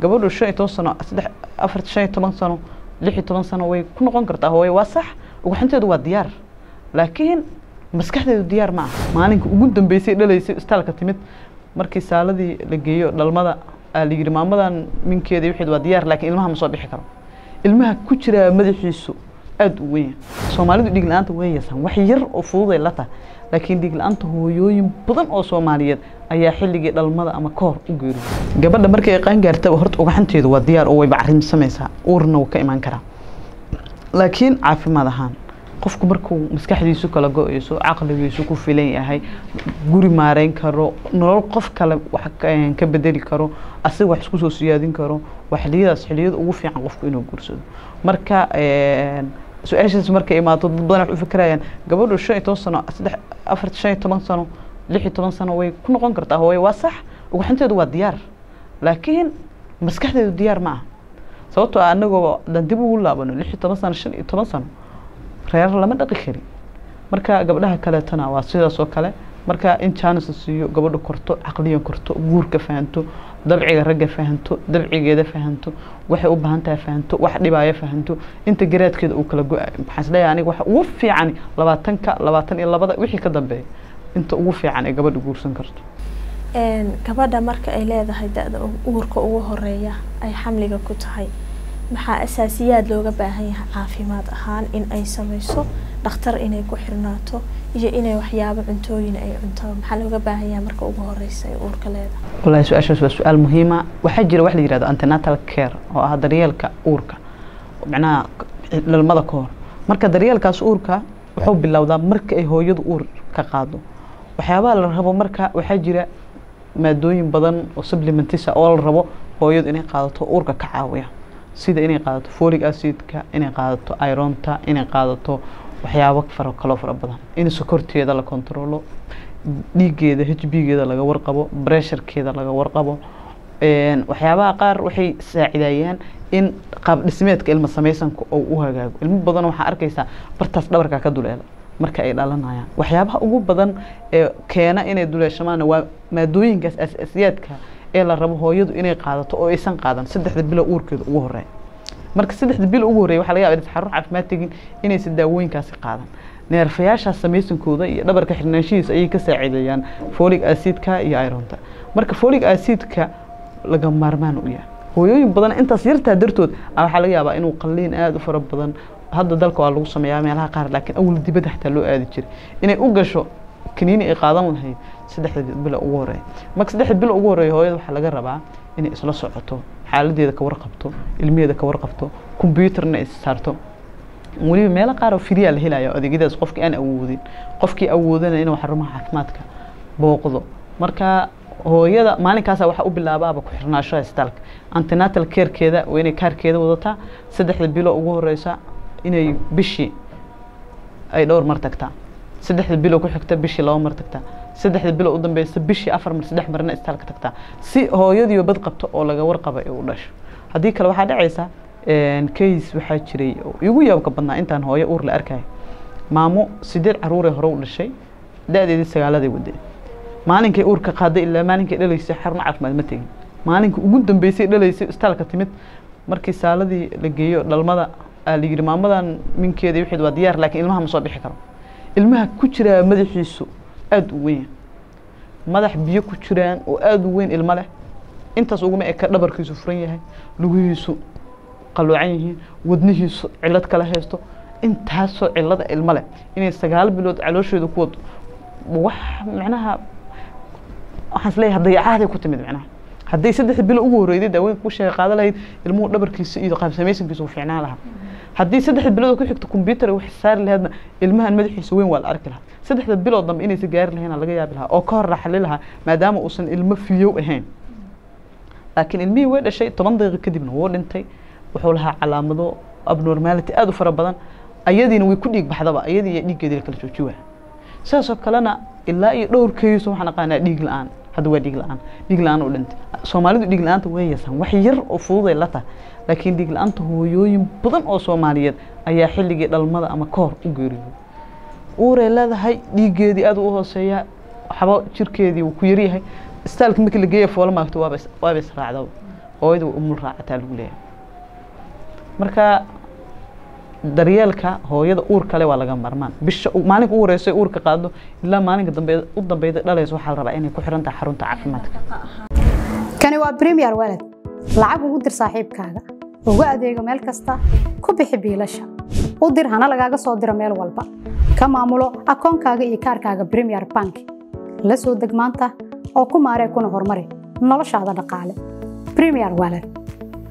gabadhu shan iyo toban sano saddex afar shan iyo toban sano lix iyo toban sano way ku noqon kartaa hooye waa sax ugaxinteedu waa diyaar laakiin maskaxdeedu diyaar ma aha maalinka ugu dambeysay dhalaysay istaalka timid markii saaladii la geeyo dhalmada aa la yidhi maamadan minkeeda wixeed waa diyaar laakiin ilmaha ma soo bixi karo ilmaha ku jiraa madaxiisu aada u weyn soomaalidu dhiig la-aanta way yeesaan wax yar oo fududay la tahay laakiin dhiig la-aanta hooyooyin badan oo soomaaliyeed ayaa xilligii dhalmada ama ka hor u geeriyo gabadha markay qaan gaartaba horta ugaxanteedu waa diyaar oo way bacrimsamaysaa uurna wuu ka imaan karaa laakiin caafimaad ahaan qofku markuu maskaxdiisu kala go-eyso caqligiisu ku filan yahay guri maareyn karo nolol qof kale wax ka bedeli karo asiga wax isku soo siyaadin karo waa xiliyadaas xiliyada ugu fiican qofku inuu guursado marka su-aashaas markay imaato dad badan wax u fikirayaan gabadhu shan iyo toban sano saddex afar shan iyo toban sano lix iyo toban sano way ku noqon kartaa hooye waa sax ugaxinteedu waa diyaar laakiin maskaxdeedu diyaar ma aha sababtoo ah anagoo dan dib ugu laabano lix iyo toban sano shan iyo toban sano reer lama dhaqi kari marka gabdhaha kaleetana waa sidaas oo kale marka in jaanis la siiyo gabadha korto caqliyan korto guurka fahanto dabciga ragga fahanto dabcigeeda fahanto waxay u baahan tahay fahanto wax dhibaayo fahanto inta garaadkeeda uu kala go-ayo maxaan isleeyahay aniga waxa ugu fiican labaatanka labaatan iyo labada wixii ka dambeeya inta ugu fiican ee gabadha guursan karto gabadha marka ay leedahay da-da uurka ugu horeeya ay xamliga ku tahay maxaa asaasiyaad looga baahan yahay caafimaad ahaan in ay samayso dhakhtar inay ku xirnaato iyo inay waxyaabo cuntooyin ay cunto maxaa looga baahan yahay marka ugu horeysa ay uurka leedahay wallahi su-aashaas waa su-aal muhiima waxaa jira wax la yihahdo antenatal care oo ah daryeelka uurka macnaha dhalmada ka hor marka daryeelkaas uurka wuxuu bilowdaa marka ay hooyadu uur ka qaado waxyaabaha la rabo marka waxaa jira maadooyin badan oo supplementisa oo la rabo hooyadu inay qaadato uurka ka caawiya sida inay qaadato folic acidka inay qaadato ironta inay qaadato waxyaabo faro kaloo fara badan in sokorteeda la controlo dhiigeeda h b geeda laga warqabo bressurekeeda laga warqabo waxyaabaha qaar waxay saacidayaan in qaab dhismeedka ilma samaysanka oo u hagaago ilmo badan waxaa arkaysaa bartaas dhabarka ka duleela marka ay dhalanayaan waxyaabaha ugu badan ee keena inay duleeshamaana waa maadooyinkaas asaasiyaadka ee la rabo hooyadu inay qaadato oo aysan qaadan saddexda bilo uurkeeda ugu horeeya marka saddexda bilo ugu horreya waxa laga yaba xarun caafimaad tegin inaysan daawooyinkaasi qaadan neerfayaashaas samaysankooda iyo dhabarka xirnaanshihiisa ayay ka saacideeyaan folic acidka iyo ironta marka folic acidka laga maarmaan u yahay hooyooyin badan intaas yartaa dartood waxaa laga yaabaa inuu qalliin aada u fara badan hadda dalka waa lagu sameeyaa meelaha qaar laakiin awal dibadda xataa loo aadi jiray inay u gasho kaniini ay qaadan lahayd saddexda bilo ugu horeeya marka saddexda bilo ugu horeeya hooyada waxaa laga rabaa inay isla socoto xaaladeeda ka warqabto ilmiheeda ka warqabto combyuutarna is saarto weliba meelo qaar oo firiyaa la helaya adeegyadaas qofkii aan awoodin qofkii awoodana inuu xarumaha caafimaadka booqdo marka hooyada maalinkaasa waxaa u bilaabaaba ku xirnaashaha isbitaalka antenatal carekeeda waa inay kaarkeeda wadataa saddexda bilo ugu horeysa inay bishii ay dhowr mar tagtaa saddexda bilo ku xigta bishii laba mar tagtaa saddexda bilo u dambeysa bishii afar mar saddex marna istaalka tagtaa si hooyadiiba bad qabto oo laga warqaba ee u dhasho haddii kale waxaa dhacaysa case waxaa jiray igu yaabka badnaa intaan hooyo uur la arkayo maamo sideed caruuree hore u dhashay da-deedii sagaaladay wadeen maalinkay uurka qaaday ilaa maalinkay dhalaysay xarun caafimaad ma tegin maalinka ugu dambeysay dhalaysay istaalka timid markii saaladii la geeyo dhalmada aa la yidhi maamadan minkeeda wixeed waa diyaar laakiin ilmaha ma soo bixi karo ilmaha ku jiraa madaxiisu aada u weyn madax biyo ku jiraan oo aada u weyn ilmo leh intaas uguma eka dhabarkiisu furan yahay lugihiisu qaloocan yihiin wadnihiisu cilad kala haysto intaasoo cilada ilmo leh inay sagaal bilood caloosheeda ku wado wax macnaha waxaan is leeyahay dayacaaday ku timid macnaha hadday saddex bilo ugu horreyday daaweynka ku sheega qaada lahayd ilmuhu dhabarkiisa iyo qaabsamaysankiisa uu fiicnaan lahaa haddii saddexda bilood ku xigto combyuutar wax saari lahaydna ilmahan madaxiisa weyn waa la arki lahaa saddexda bilood dambe inaysa gaari lahayn laga yaabi lahaa oo ka hor raxali lahaa maadaama uusan ilmo fiyow ahayn laakiin ilmihii way dhashay toban daqiiqo kadibna wuu dhintay wuxuu lahaa calaamado abnormality aada u fara badan ayadiina way ku dhiig baxdaba ayadii iyo dhiiggeedii la kala jooji waa sidaasoo kalena ilaa iyo dhowrkeeyiso waxaan aqaanaa dhiig la-aan hadda waa dhiig la-aan dhiig la-aan u dhintay soomaalidu dhiig la-aanta way yeesaan wax yar oo fududay la tahay laakiin dhiig la-aanta hooyooyin badan oo soomaaliyeed ayaa xilligii dhalmada ama ka hor u geeriyooday uuray leedahay dhiiggeedii aada u hooseeyaa waxba jirkeedii wuu ku yaryahay istaalka markii la geeya foola maagto waaba waaba israacdaba hooyada way umul raacataa lagu leeyahay marka daryeelka hooyada uur kale waa laga marmaan bisha maalinka u horeysa ee uurka qaado ilaa maalinka dambe u dambeyda dhalaysa waxaa la rabaa inay ku xiran tahay xarunta caafimaadka kani waa premier walad lacag ugu dir saaxiibkaaga ugu adeego meel kasta ku bixi biilasha u dir hana lagaaga soo diro meel walba ka maamulo akoonkaaga iyo kaarkaaga premier bank la soo deg maanta oo ku maaree kuna horumari noloshaada dhaqaale premier walad